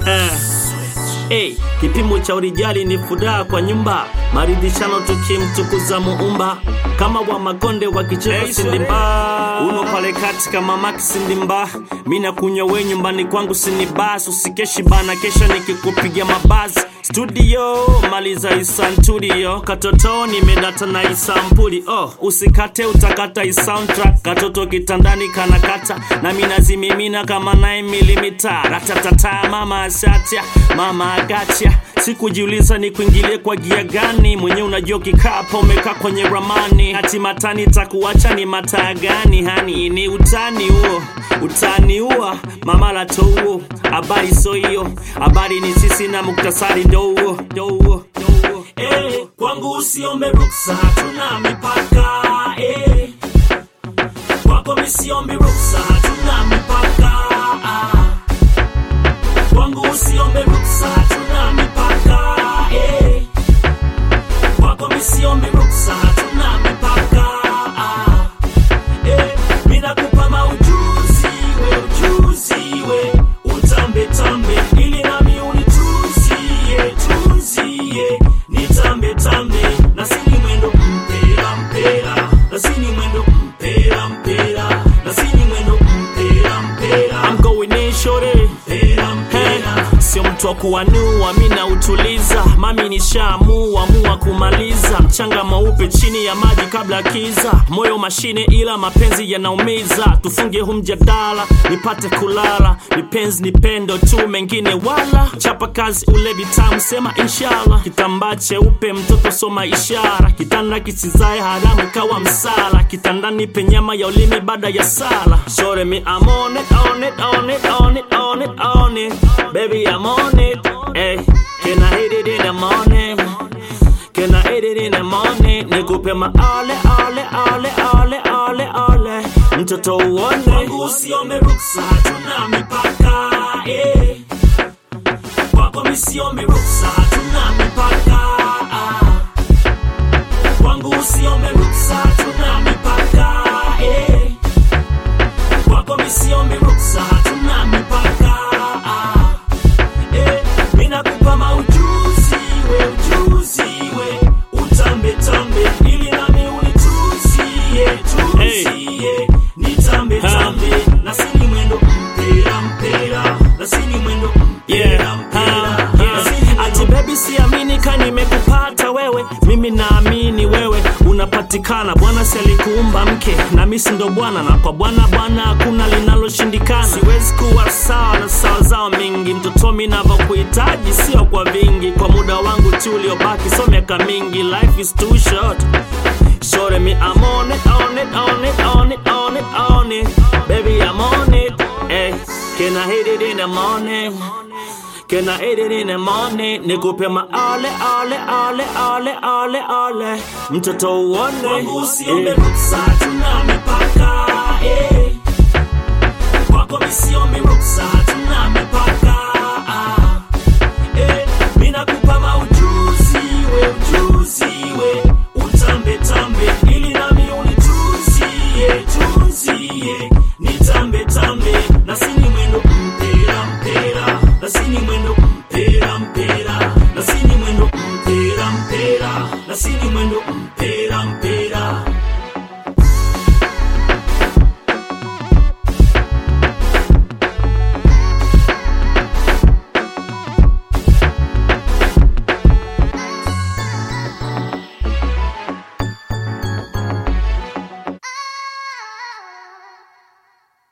Eh. Hey, kipimo cha urijali ni furaha kwa nyumba, maridhishano tukimtukuza muumba, kama wa makonde wa kicheko Hey, sindimba, uno pale kati kama maki sindimba, mina kunywa we nyumbani kwangu sinibas, usikeshi bana, kesho nikikupigia mabazi studio maliza isantudio katoto nimedata na isampuli oh, usikate utakata isoundtrack katoto kitandani kanakata na minazimimina kama 9 milimita ratatata mama ashatia mama agacha sikujiuliza ni kuingilie kwa gia gani mwenye unajua kikapa umekaa kwenye ramani hati matani takuacha ni mataa gani hani ni utani huo utani huo mama lato huo habari so hiyo habari ni sisi na muktasari ndo huo ndo huo ndo huo eh, kwangu usiombe ruksa hatuna mipaka eh. kwako misiombi ruksa hatuna mipaka ah. kwangu usiombe ruksa hatuna mipaka eh. kwako misiombi ruksa hatuna mipaka ah. eh. minakupa maujuzi we ujuzi we utambe tambe ili nami unituzie tuzie nitambe tambe na sini mwendo mpera mpera na sini mwendo mpera mpera na sini mwendo mpera mpera I'm going in shorty mpera mpera sio mtu wa kuwanua mi nautuliza mami nishaamua mua kumaliza mchanga mweupe chini ya maji kabla kiza moyo mashine ila mapenzi yanaumiza tufunge hu mjadala nipate kulala nipenzi ni pendo tu mengine wala chapa kazi ule vitamu sema inshallah kitambaa cheupe mtoto soma ishara kitanda kisizae haramu kawa msala kitandani penyama ya ulimi baada ya sala shore me I'm on it, on it, on it, on it, on it, on it baby I'm on it hey, can I hit it in the morning Can I hit it in the morning? Nikupe maale ale ale ale ale ale mtoto uone kwangu usiombe ruksa hatuna mipaka eh. kwako misiombe ruksa hatuna mipaka ah. kwangu usiombe ruksa hatuna mipaka eh. kwako misiombe ruksa hatuna mipaka ah. eh. minakupa maujuzi we ujuzi we utambe tambe ili nami unituzie tuzie nitambe tambe na sini mwendo mpera mpera na sini mwendo mpera mpera na sini mwendo- ati baby siamini ka nimekupata wewe mimi naamini wewe unapatikana bwana si alikuumba mke na misi ndo bwana na kwa bwana bwana hakuna linaloshindikana siwezi kuwa sawa na sawa zao mingi mtoto mi navyokuhitaji sio kwa vingi kwa muda wangu tu uliobaki so miaka mingi life is too short Shorty me, I'm on it, on it, on it, on it, on it, on it. Baby, I'm on it. Hey, can I hit it in the morning? Can I hit it in the morning? Nikupe ma ale, ale, ale, ale, ale, ale. Mtoto uone. Kwangu usiombe ruksa, tuna mipaka. Eh. Kwako misiombe ruksa,